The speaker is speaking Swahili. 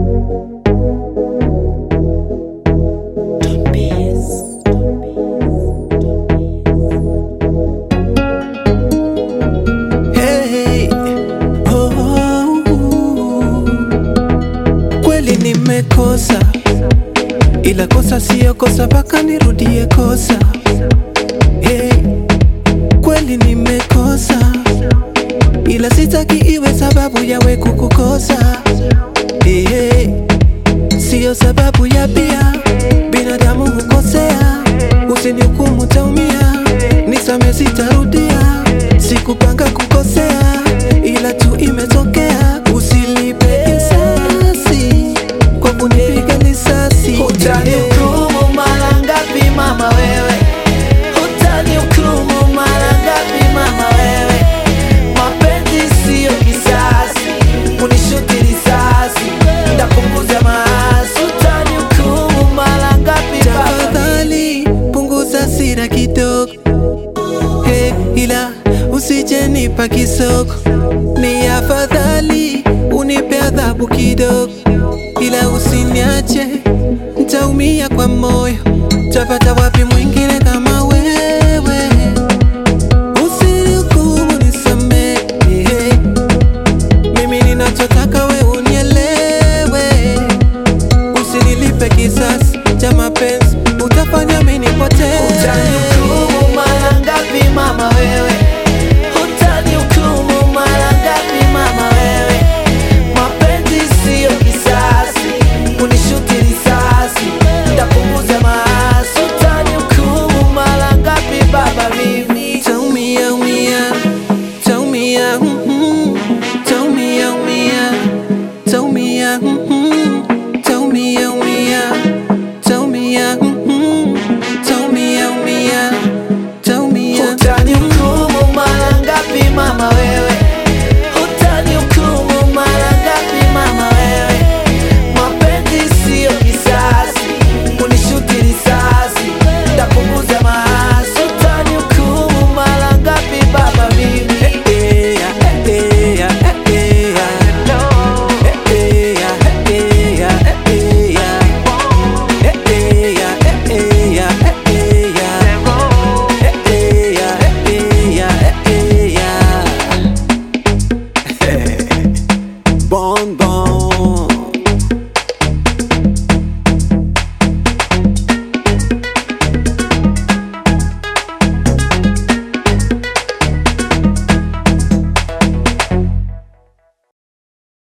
Hey, oh, oh, kweli nimekosa, ila kosa siyo kosa mpaka nirudie kosa. Hey, kweli nimekosa, ila sitaki iwe sababu ya we kukukosa. Hey, hey, siyo sababu ya pia binadamu hukosea, usinihukumu taumia, nisame sitarudia, sikupanga kukosea, ila tu imetokea, usilipe kisasi kwa kunipiga risasi. Utanihukumu mara ngapi mama wewe? Utanihukumu mara ngapi mama wewe? Mapenzi siyo kisasi, unishuti risasi, ndapunguza maasi. Utanihukumu mara ngapi baba? Tafadhali punguza sira kidogo, hey, ila usije nipa kisoko. Ni afadhali unipe adhabu kidogo, ila usiniache, ntaumia kwa moyo. Tapata wapi mwingine kama wewe? Usinihukumu, nisamehe. Mimi ninachotaka we unielewe Usinilipe kisasi cha mapenzi, utafanya mimi nipotee. Utanihukumu mara ngapi mama wewe? Utanihukumu mara ngapi mama wewe? Mapenzi siyo kisasi, unishuti risasi, ndapunguza maasi. Utanihukumu mara ngapi baba mimi? Taumia, umia, taumia, mhm, taumia, umia, taumia, mhm, taumia, umia, taumia, mhm, taumia, umia, taumia. Utanihukumu mara ngapi mama wewe? Utanihukumu mara ngapi mama wewe? Mapenzi siyo kisasi, unishuti risasi, ndapunguza maasi. Utanihukumu mara ngapi baba mimi? Eh, eh, eh, eh, eh, eh, eh. Bon, bon.